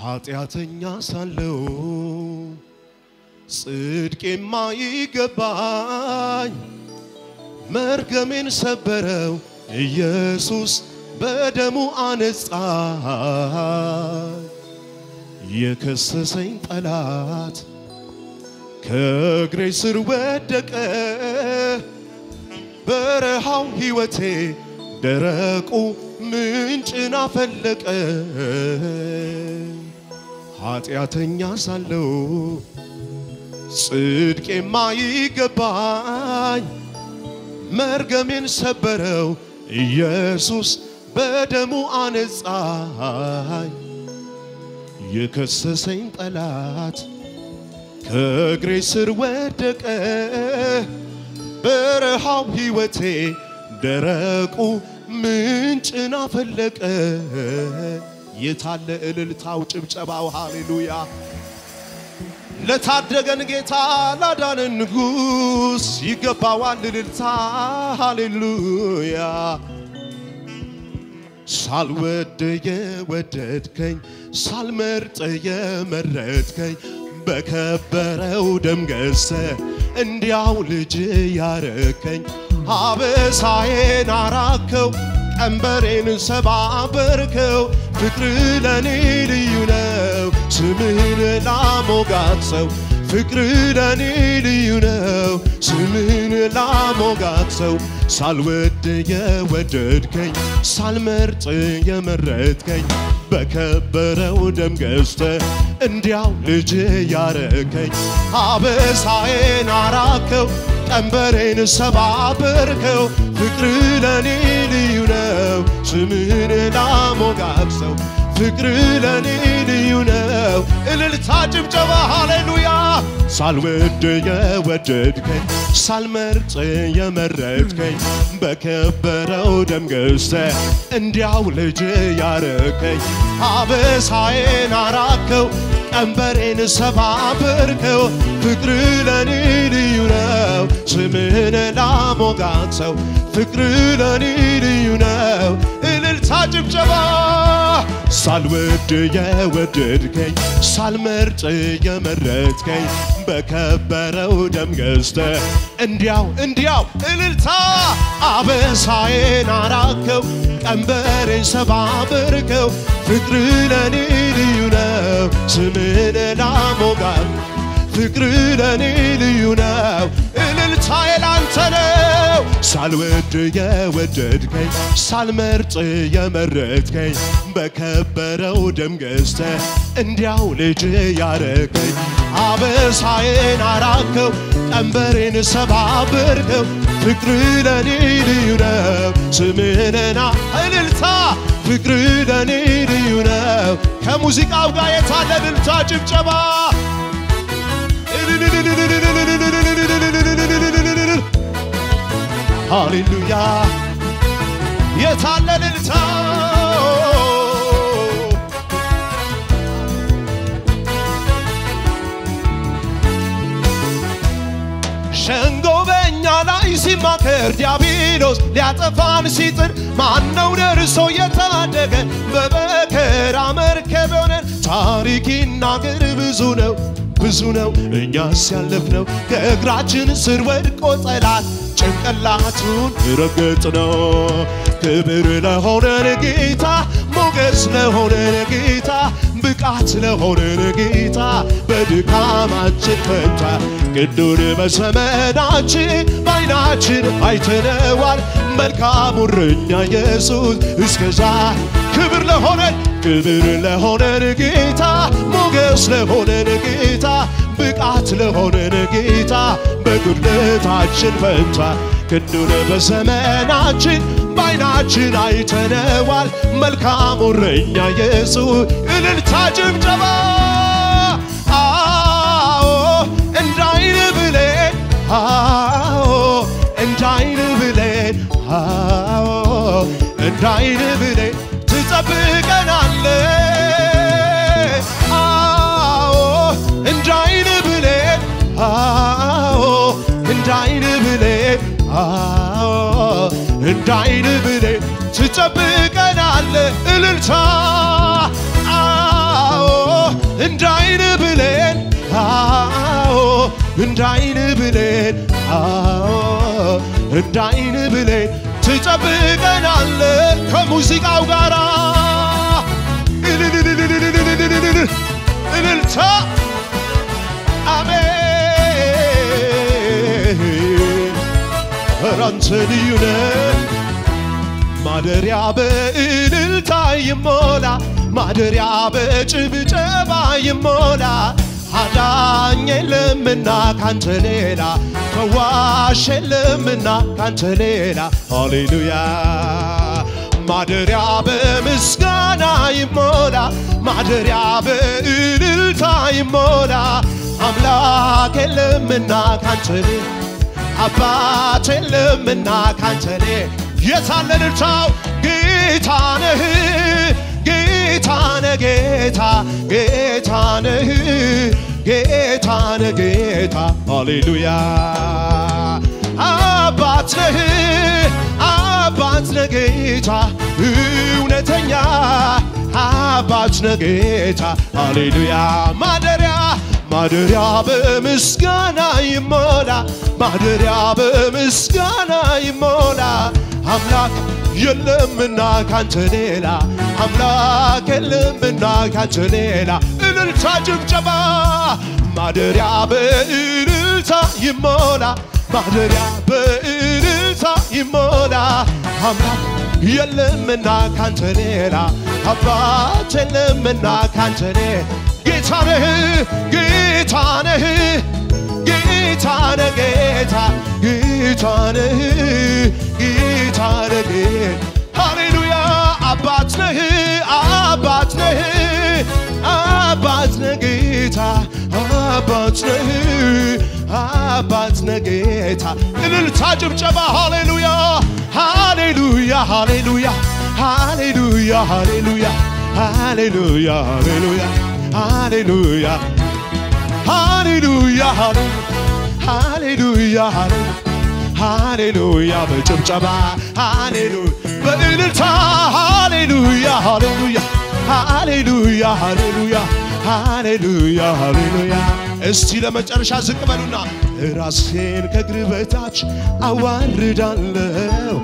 ኃጢአተኛ ሳለው ጽድቅ የማይገባኝ መርገሜን ሰበረው ኢየሱስ በደሙ አነጻኝ። የከሰሰኝ ጠላት ከእግሬ ስር ወደቀ። በረሃው ሕይወቴ ደረቁ ምንጭን አፈለቀ። ኃጢአተኛ ሳለው ጽድቅ የማይገባኝ መርገሜን ሰበረው ኢየሱስ በደሙ አነጻኝ። የከሰሰኝ ጠላት ከእግሬ ስር ወደቀ። በረሃው ሕይወቴ ደረቁ ምንጭን አፈለቀ። የታለ እልልታው ጭብጨባው? ሃሌሉያ! ለታደገን ጌታ ላዳነን ንጉሥ ይገባዋል እልልታ። ሃሌሉያ! ሳልወድ የወደድከኝ ሳልመርጥ የመረጥከኝ በከበረው ደም ገዝተህ እንዲያው ልጅ ያረከኝ አበሳዬን አራከው ቀንበሬን ሰባበርከው ፍቅር ለኔ ልዩ ነው ስምህን ላሞጋግሰው ፍቅር ለኔ ልዩ ነው ስምህን ላሞጋግሰው ሳልወድ የወደድከኝ ሳልመርጥ የመረጥከኝ በከበረው ደም ገዝተህ እንዲያው ልጅ ያረከኝ አበሳዬን አራከው ቀንበሬን ሰባበርከው ፍቅር ለኔ ልዩ ነው ስምህን ላሞጋግሰው ፍቅር ለኔ ልዩ ነው እልልታ ጭብጨባ ሃሌሉያ ሳልወድ የወደድከኝ ሳልመርጥ የመረጥከኝ በከበረው ደም ገዝተህ እንዲያው ልጅ ያረከኝ አበሳዬን አራከው ቀንበሬን ሰባበርከው ፍቅር ለኔ ልዩ ነው ስምህን ላሞጋግሰው ፍቅር ለኔ ልዩ ነው እልልታ ጭብጨባ ሳልወድ የወደድከኝ ሳልመርጥ የመረጥከኝ በከበረው ደም ገዝተህ እንዲያው እንዲያው እልልታ አበሳዬን አራከው ቀንበሬን ሰባበርከው ፍቅር ለኔ ልዩ ነው ስምህን ላሞጋግ ፍቅር ለኔ ልዩ ነው እልልታዬ ላንተ ነው ሳልወድ የወደድከኝ ሳልመርጥ የመረጥከኝ በከበረው ደም ገዝተህ እንዲያው ልጅ ያረከኝ አበሳዬን አራከው ቀንበሬን ሰባበርከው ፍቅር ለኔ ልዩ ነው ስምህንና እልልታ ፍቅር ለኔ ልዩ ነው ከሙዚቃው ጋር የታለ እልልታ ጭብጨባ ሃሌሉያ የታለ እልልታ ሸንጎ በእኛ ላይ ሲማከር ዲያብሎስ ሊያጠፋን ሲጥር ማነው ደርሶ የታደገ በመከራ መርከብ ሆነን ታሪክ ይናገር ብዙ ነው ብዙ ነው እኛስ ያለፍነው ከእግራችን ስር ወድቆ ጠላት ጭንቅላቱን ረገጥ ነው። ክብር ለሆነን ጌታ ሞገስ ለሆነን ጌታ ብቃት ለሆነን ጌታ በድካማችን ፈንታ ቅዱን በዘመናችን በዓይናችን አይተነዋል መልካሙ እረኛ ኢየሱስ እስከዛ ክብር ለሆነን ክብር ለሆነን ጌታ ሞገስ ለሆነን ጌታ ብቃት ለሆነን ጌታ በጉድለታችን ፈንታ ክንዱን በዘመናችን በዓይናችን አይተነዋል መልካሙ እረኛ ኢየሱስ እልልታ ጭብጨባ አዎ እንዳይን ብሌን አዎ እንዳይን ብሌን አዎ እንዳይን ብሌን ትጠብቀናለ አዎ እንዳይን ብሌን አዎ እንዳይን ብሌን አዎ እንዳይን ብሌን ትጠብቀናለ እልልታ አዎ እንዳይን ብሌን አዎ እንዳይን ብሌን አዎ እንዳይን ብሌን ትጠብቀናለ ከሙዚቃው ጋራ እልልልልልልልልልልል እልልታ አሜን ኧረ አንተ ልዩ ነህ ማደሪያ በእልልታ ይሞላ ማደሪያ በጭብጨባ ይሞላ አዳኝ የለምና ካንተ ሌላ ፈዋሽ የለምና ካንተ ሌላ ሃሌሉያ ማደሪያ በምስጋና ይሞላ ማደሪያ በእልልታ ይሞላ አምላክ የለምና ካንተ ሌላ አባት የለምና ካንተ ሌላ የታለ እልልታው ጌታ ነህ ጌታ ነህ ጌታ ጌታ ነህ ጌታ ነህ ጌታ ሃሌሉያ አባት ነህ አባት ነህ ጌታ እውነተኛ አባት ነህ ጌታ ሃሌሉያ ማደሪያ ማደሪያ በምስጋና ይሞላ ማደሪያ በምስጋና ይሞላ አምላክ የለምና ካንተ ሌላ አምላክ የለምና ካንተ ሌላ እልልታ ጭብጨባ ማደሪያ በእልልታ ይሞላ ማደሪያ በእልልታ ይሞላ አምላክ የለምና ካንተ ሌላ አባት የለምና ካንተ ሌላ ጌታ ነህ ጌታ ነህ ጌታ ነህ ጌታ ጌታ ነህ ጌታ ነህ ሃሌሉያ አባት ነህ አባት ነህ አባት ነህ ጌታ አባት ነህ አባት ነህ ጌታ እልልታ ጭብጨባ ሃሌሉያ ሃሌሉያ ሃሌሉያ ሃሌሉያ ሃሌሉያ ሃሌሉያ ሃሌሉያ ሃሌሉያ ሃሌሉያ ሃሌሉያ ሃሌሉያ በጭብጨባ ሃሌሉያ በእልልታ ሃሌሉያ ሃሌሉያ ሃሌሉያ ሃሌሉያ ሃሌሉያ ሃሌሉያ እስቲ ለመጨረሻ ዝቅ በሉና ራሴን ከእግር በታች አዋርዳለሁ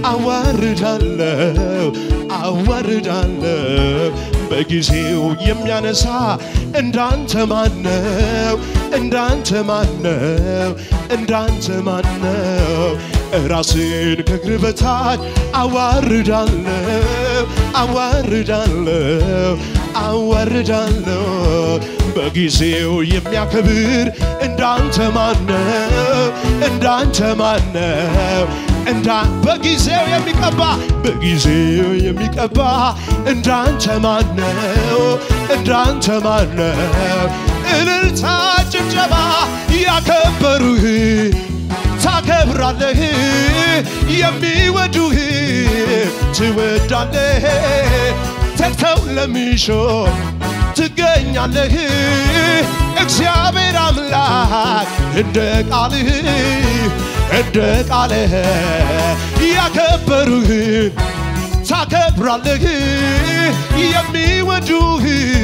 አዋርዳለሁ አዋርዳለሁ በጊዜው የሚያነሳ እንዳንተ ማነው እንዳንተ ማነው እንዳንተ ማነው ራስን ከእግር በታች አዋርዳለሁ አዋርዳለሁ አዋርዳለሁ በጊዜው የሚያከብር እንዳንተ ማነው እንዳንተ ማነው እንዳ በጊዜው የሚቀባ በጊዜው የሚቀባ እንዳንተ ማነው እንዳንተ ማነው እልልታ ጭብጨባ ያከበሩህ ታከብራለህ የሚወዱህ ትወዳለህ ተግተው ለሚሾ ትገኛለህ እግዚአብሔር አምላክ እንደ ቃልህ እንደ ቃልህ ያከበሩህን ታከብራለህ የሚወዱህ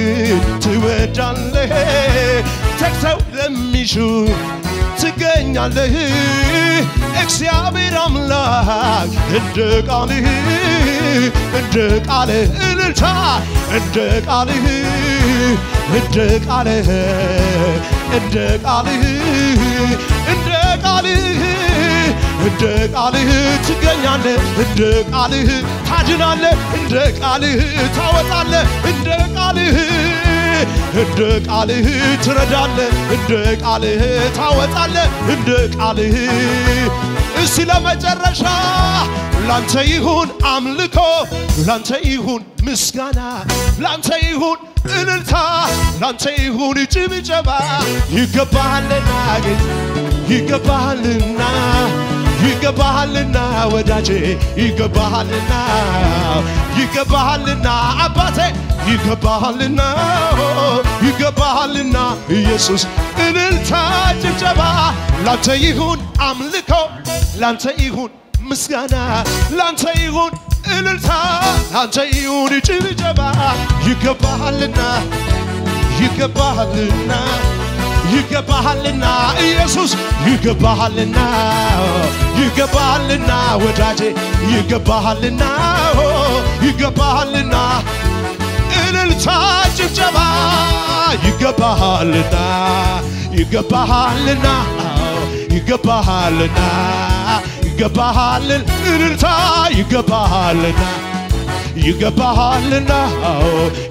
ትወዳለህ ተግተው ለሚሹ ትገኛለህ እግዚአብሔር አምላክ እንደ ቃልህ እንደ ቃልህ እልልታ እንደ ቃልህ እንደ ቃልህ እንደ ቃልህ እንደ ቃልህ እንደ ቃልህ ትገኛለህ እንደ ቃልህ ታድናለህ እንደ ቃልህ ታወጣለህ እንደ ቃልህ እንደ ቃልህ ትረዳለህ እንደ ቃልህ ታወጣለህ እንደ ቃልህ እስቲ ለመጨረሻ ላንተ ይሁን አምልኮ ላንተ ይሁን ምስጋና ላንተ ይሁን እልልታ ላንተ ይሁን ጭብጨባ ይገባሃልና ጌታ ይገባሃልና ይገባሃልና ወዳጄ ይገባሃልና ይገባሃልና አባቴ ይገባሃልና ይገባሃልና ኢየሱስ እልልታ ጭብጨባ ላንተ ይሁን አምልኮ ላንተ ይሁን ምስጋና ላንተ ይሁን እልልታ ላንተ ይሁን ጭብጨባ ይገባሃልና ይገባሃልና ይገባሃልና ኢየሱስ ይገባሃልና ይገባሃልና ወዳጄ ይገባሃልና ይገባሃልና እልልታ ጭብጨባ ይገባሃልና ይገባሃልና ይገባሃልና ይገባሃልን እልልታ ይገባሃልና ይገባሃልና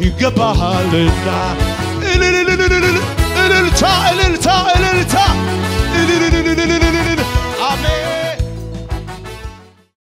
ይገባሃልና እልልልልልል እልልታ እልልታ እልልታ